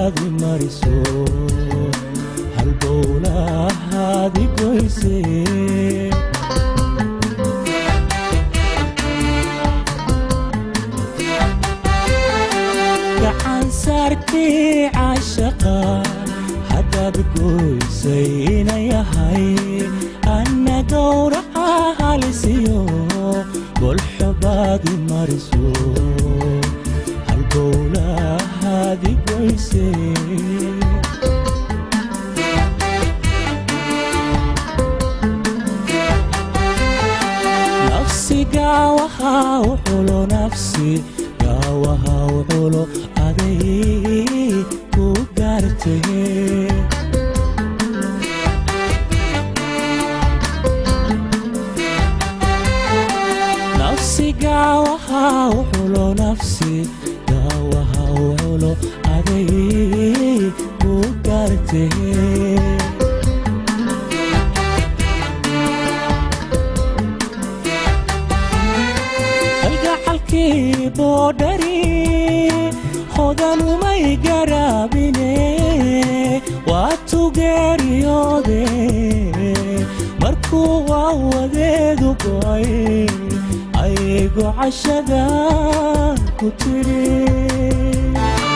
baadi mariso halbowlahaadi goyse gacan saarkii caashaqa haddaad goysay inayahay anna gowraca halisiyo golxobaadi mariso halbowlahaadi goyse nafsi gaawaha u xulo nafsi gaawaha u xulo aday ku gaartee nafsi gaawaha u xulo nafsi gaawaha u xulo aday ku gaartee kalgacalkii boodhari hodanumay garaabine waa tugeeriyoode markuu waa wadeedu go'ay aygo cashada ku tidhi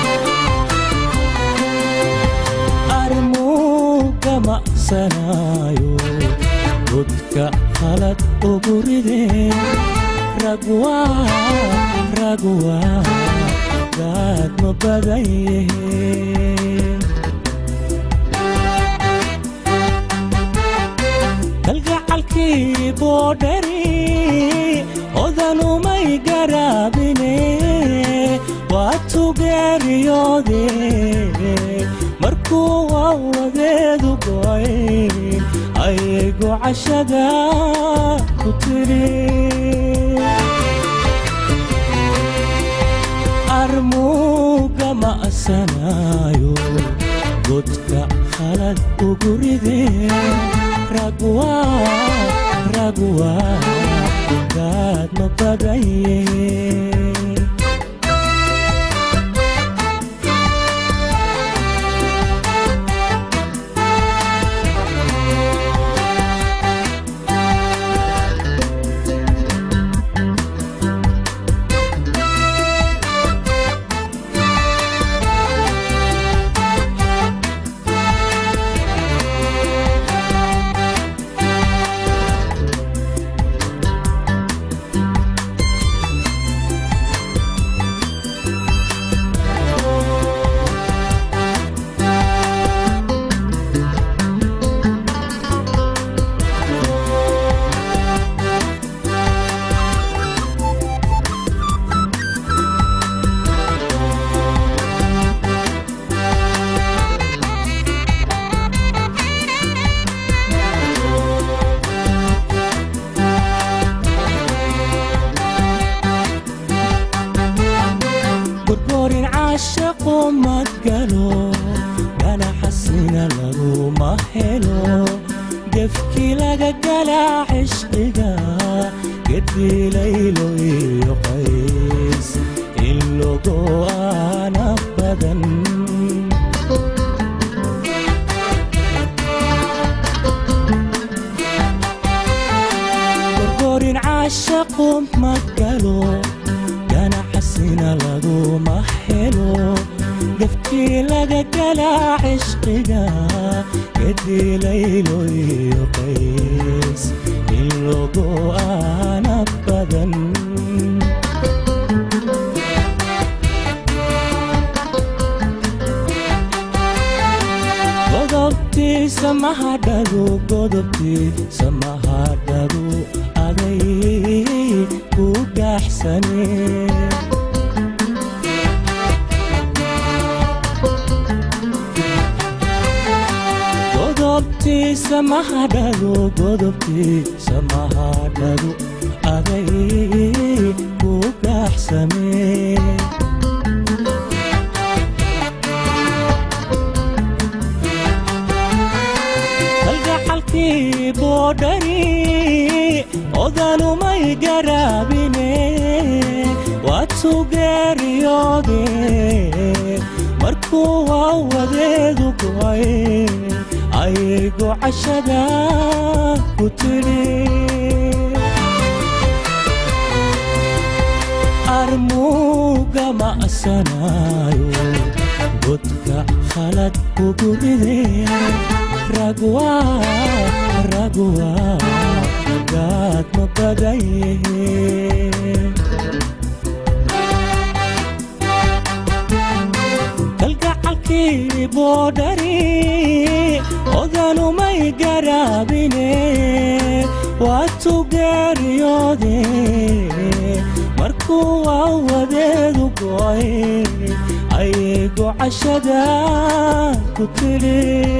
armuuga ma'sanaayo godka khalad ugu rideen ragwa ragwa gaad ma badan yihiin kalgacalkii boodhari odanumay garaabine waa tugeeriyoode markuu waa wadeedu go'ay ayaygu cashada ku tidhi armuuga ma'sanaayo godka khalad ugu rideen ragwa ragwa gaad ma badan yihiin gorgorin caashaqo madgalo ganaxasina laguma helo gefkii laga galaa cishqiga gedilaylo iyo qays in logo aana badan gorgorin caashaqo magalo ganaxasina laguma helo gefkii laga galaa cishqiga gedilaylo iyo qays in logo aana badan godobtii samahadhadu godobtii samahadhadu aday ku gaaxsane godobtii samahadhadu godobtii samahadhadu aday ku gaaxsame kalgacalkii boodhari odanumay garaabine waa tugeeriyoode markuu markuu awadeedu go'ay ayay gocashada ku tidhi armuuga ma'sanaayo godka khalad ugu ridee ragwa ragwa gaad ma badaye kalgacalkii boodhari odanumay garaabine waatu geeriyoode markuu awadeedu go'ay ayay gocashada ku tidhi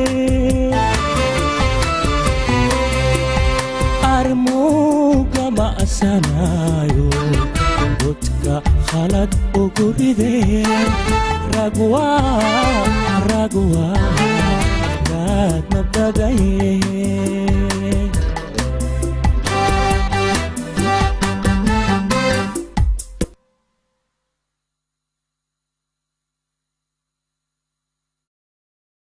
armuuga ma'sanaayo godka khalad ugu ridee ragwa ragwa gaad ma badaye